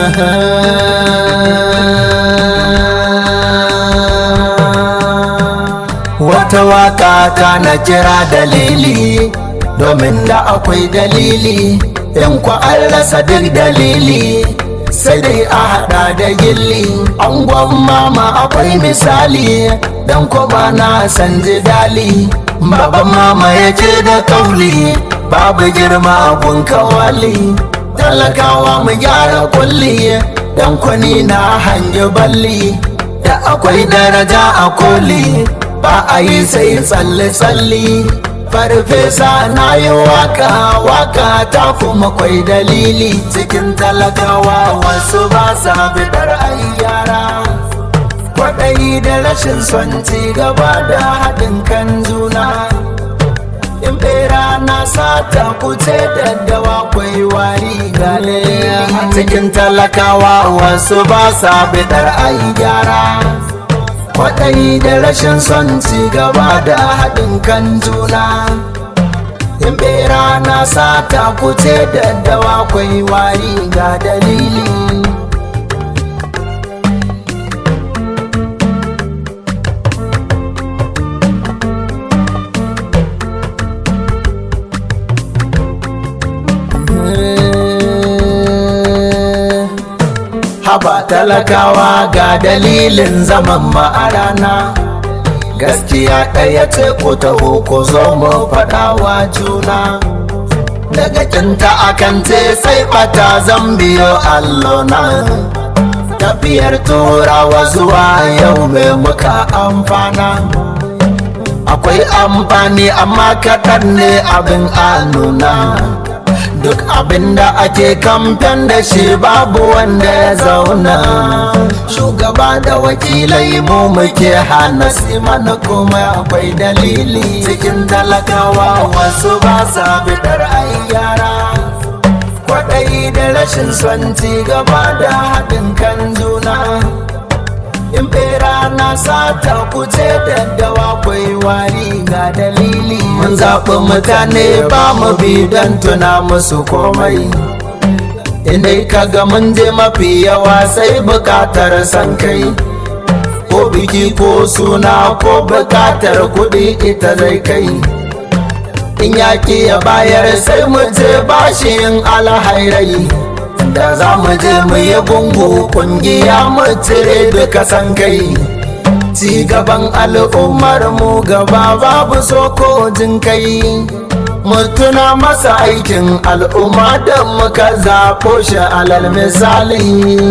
wata waka ta na kira dalili domin da akwai dalili in ku an rasa duk dalili sai dai a hada da gilli angon mama akwai misali dan ko ba na san dali baban mama yake da kauli babu girma abun kawali talakawa mu gyara kulli dan kwani na hangi balli da akwai daraja a koli ba a yi sai tsalle-tsalle farfesa na yi waka waka ta kuma kwai dalili cikin talakawa wasu ba sa bidar ai yara kwaɗayi da rashin son ci gaba da haɗin kan juna in bera na sata kuce daddawa kwai wari gane cikin talakawa wasu ba sa bidar ai gyara kwaɗayi da rashin son ci gaba da haɗin kan juna in bera na sata kuce daddawa kwai wari ga dalili haba talakawa ga dalilin zaman ma'arana gaskiya ɗaya ce ko taho ko zo mu faɗawa juna daga kinta akan ce sai bata zan biyo allona tafiyar turawa zuwa yau mai muka amfana akwai amfani amma kaɗan ne abin a nuna duk abin da ake kamfen da shi babu wanda ya zauna shugaba da wakilai mu muke hana mana kuma akwai dalili cikin talakawa wasu ba sa bidar ai yara kwaɗayi da rashin son ci gaba da haɗin kan juna in bera na sata kuce daddawa kwai wari ga dalili mun zaɓi mutane ba mu bi don tuna musu komai inda kaga mun je mafi yawa sai bukatar san kai ko biki ko suna ko bukatar kuɗi ita zai kai in yaki ya bayar sai mu je bashin alhairai da za mu je mu yi gungu kungiya mu cire duka san kai ci gaban al'ummar mu gaba babu so ko jin kai mutuna masa aikin al'umma da muka zaɓo shi alal misali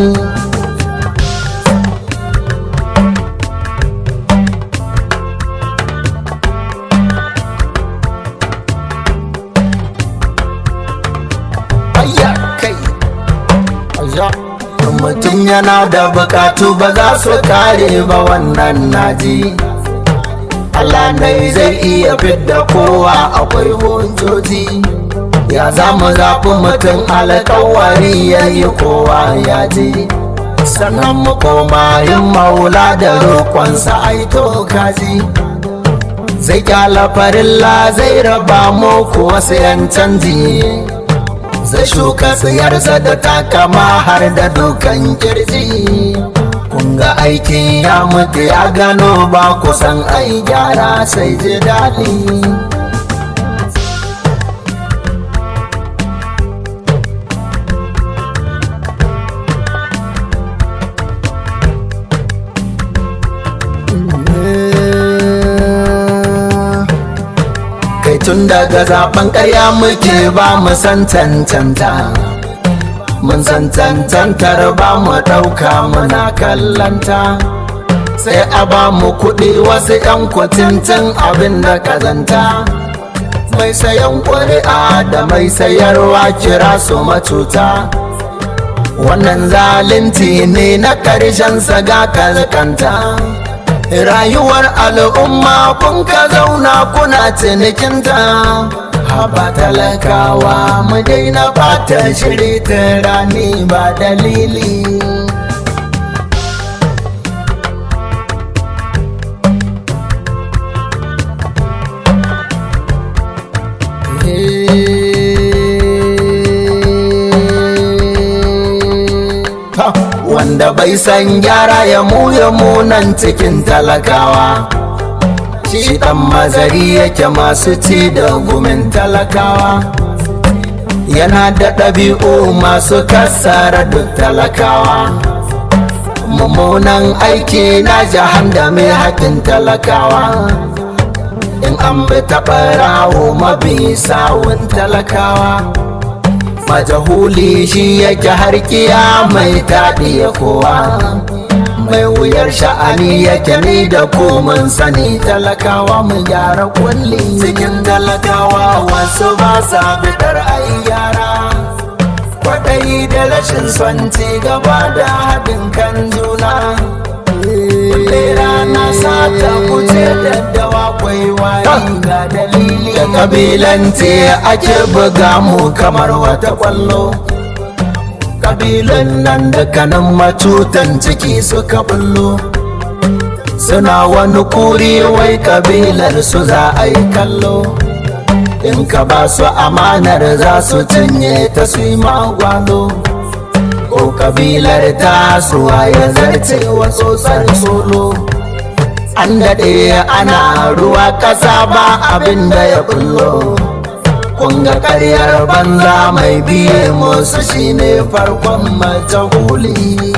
mutum yana da bukatu ba za su kare ba wannan naji Allah ne zai iya fidda kowa akwai hujjoji ya za mu zafi mutum alkawari ya yi kowa ya ji sannan mu koma yin maula da roƙonsa aito kaji zai kyala farilla zai raba mu kuwa sayan canji zai shuka tsayarsa da takama har da dukan kirji kunga aikin ya mutu ya gano ba kusan ai gyara sai ji daɗi kai tun daga zaben karya muke ba mu san cancanta mun san cancantar ba mu ɗauka muna kallanta sai a ba mu kuɗi wasu 'yan kwatintin abin da kazanta mai sayan ƙuri'a da mai sayarwa kira su matuta wannan zalunci ne na ƙarshen saga kazakanta rayuwar al'umma kun ka zauna kuna cinikinta haba talakawa mu daina fata shiri ta rani ba dalili wanda bai san gyara ya mu ya munan cikin talakawa shi dan mazari yake masu ci da gumin talakawa yana da ɗabi'u masu kasara duk talakawa mummunan aiki na jahan da mai haƙin talakawa in an bi taɓa rawo mabi sawun talakawa majahuli shi yake harkiya mai taɗi ya kowa mai wuyar sha'ani yake ni da komin sani talakawa mu gyara kulli cikin talakawa wasu ba sa fitar ai gyara kwaɗayi da rashin son ci gaba da haɗin kan juna rana sata kuce daddawa kwaiwayi ga dalili da kabilanci ake buga mu kamar wata kwallo kabilan nan da kanan matutan ciki suka bullo suna wani kuri wai kabilar su za a yi kallo in ka ba su amanar za su cinye ta su yi magwalo ko kabilar ta suwa ya zarce wa tsotsar solo an daɗe ana ruwa ƙasa ba abin da ya bullo kunga karyar banza mai biye musu shine farkon majahuli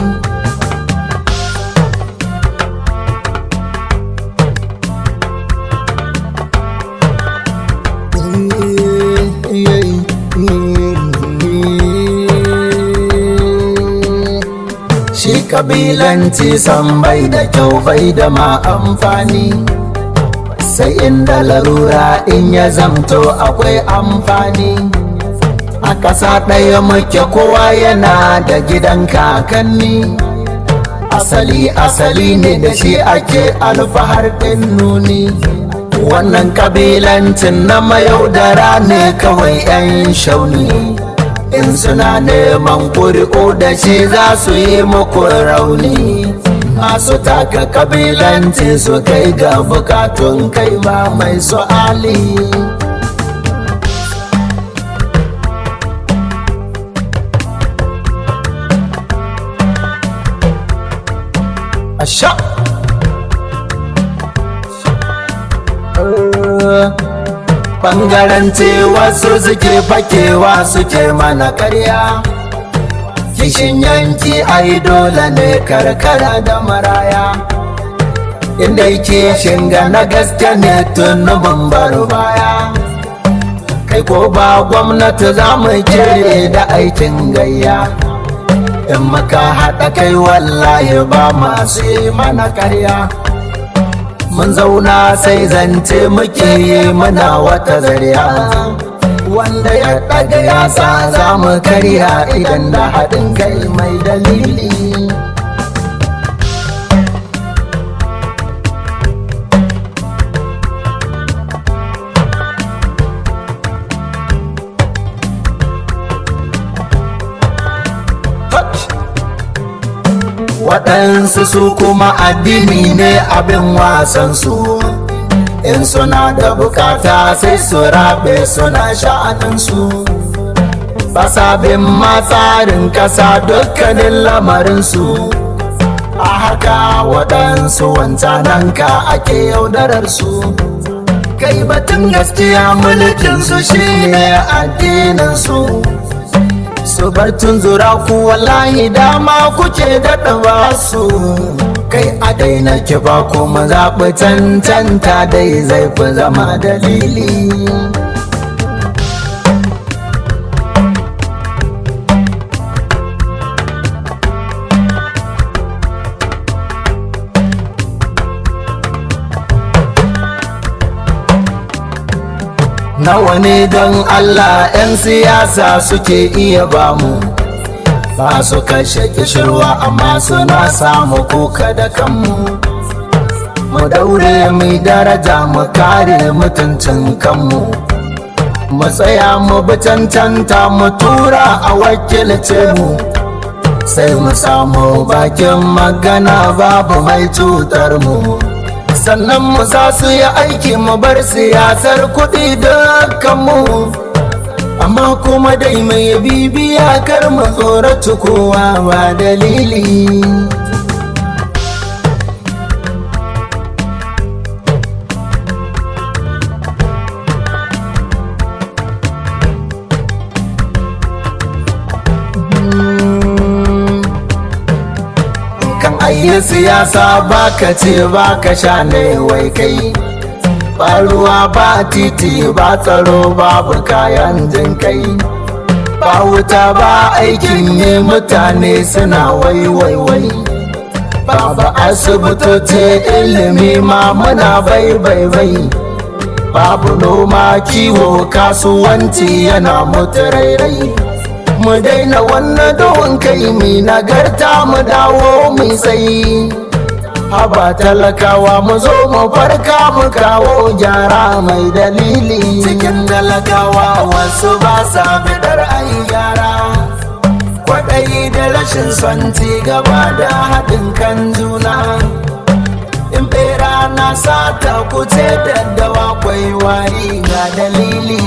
shi kabilanci san bai da kyau bai da ma amfani sai inda larura in ya zamto akwai amfani a ƙasa ɗaya muke kowa yana da gidan kakanni asali asali ne da shi ake alfahar ɗin nuni wannan kabilancin na mayaudara ne kawai 'yan shauni in suna neman ƙuri'u da shi za su yi muku rauni masu taka kabilanci su kai ga bukatun kai ba mai su'ali Asha! Bangaranci wasu suke fakewa suke mana karya kishin yanki ai dole ne karkara da maraya inda yake shinga na gaske ne tun bar baya kai ko ba gwamnati za mu kere da aikin gayya in maka haɗa kai wallahi ba masu yi mana karya mun zauna sai zance muke yi muna wata zariya wanda ya ɗaga yasa za mu karya idan da haɗin kai mai dalili waɗansu su kuma addini ne abin wasansu in suna da bukata sai su rabe suna sha'aninsu basabin matsarin ƙasa dukkanin lamarinsu a haka waɗansu wancananka ake yaudararsu kai batun gaskiya mulkinsu shine addininsu su bar tunzura ku wallahi dama kuke daɗa ba su kai a daina ki ba kuma zaɓi cancanta dai zai fi zama dalili nawa ne don Allah 'yan siyasa suke iya bamu ba su kashe kishirwa amma suna samu kuka da kanmu mu daure mai daraja mu kare mutuncin kanmu mu tsaya mu bi cancanta mu tura a wakilce mu sai mu samu bakin magana babu mai cutar mu sannan mu za su yi aiki mu bar siyasar kuɗi da kanmu amma amma kuma dai mai bibiya kar mu tsoratu kowa ba dalili kan ayyi siyasa baka ce baka sha ne wai kai ba ruwa ba titi ba tsaro babu kayan jin kai ba wuta ba aikin yi mutane suna wai wai wai babu asibitoci ilimi ma muna bai bai bai babu noma kiwo kasuwanci yana mutu rairai mu daina wannan dohon kai mai nagarta mu dawo mu tsayi haba talakawa mu zo mu farka mu kawo gyara mai dalili cikin talakawa wasu ba sa bidar ayi gyara kwaɗayi da rashin son ci gaba da haɗin kan juna in bera na sata kuce daddawa kwai wari ga dalili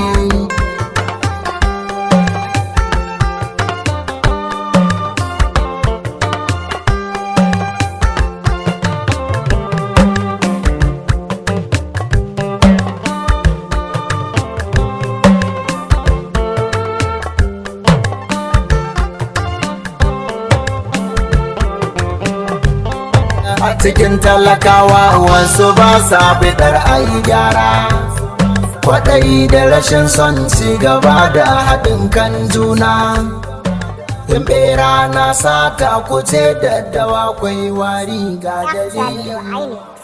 a cikin talakawa wasu ba sa bidar ayi gyara kwaɗayi da rashin son ci gaba da haɗin kan juna in bera na sata kuce daddawa kwai wari ga dalili